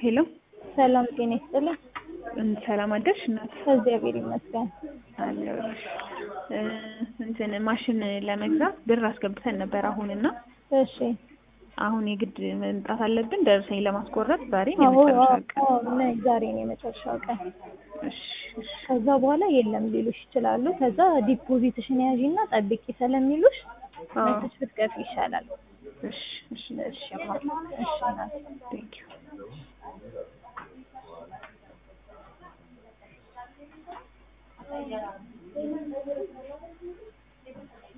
ሄሎ ሰላም ጤና ይስጥልኝ። ሰላም አደርሽ እናት? እግዚአብሔር ይመስገን። አለሁልሽ። እ እንትን ማሽን ለመግዛት ብር አስገብተን ነበር አሁን እና እሺ አሁን የግድ መምጣት አለብን ደረሰኝ ለማስቆረጥ ዛሬ አዎ የመጨረሻ ቀን። አዎ፣ ነይ፣ ዛሬ ነው የመጨረሻው ቀን። እሺ እሺ ከዛ በኋላ የለም ሊሉሽ ይችላሉ። ከዛ ዲፖዚትሽን ያዢና ጠብቂ ስለሚሉሽ አዎ መተሽ ብትገፊ ይሻላል። እሺ እሺ እሺ እማ፣ እሺ እናቴ። ቴንክ ዩ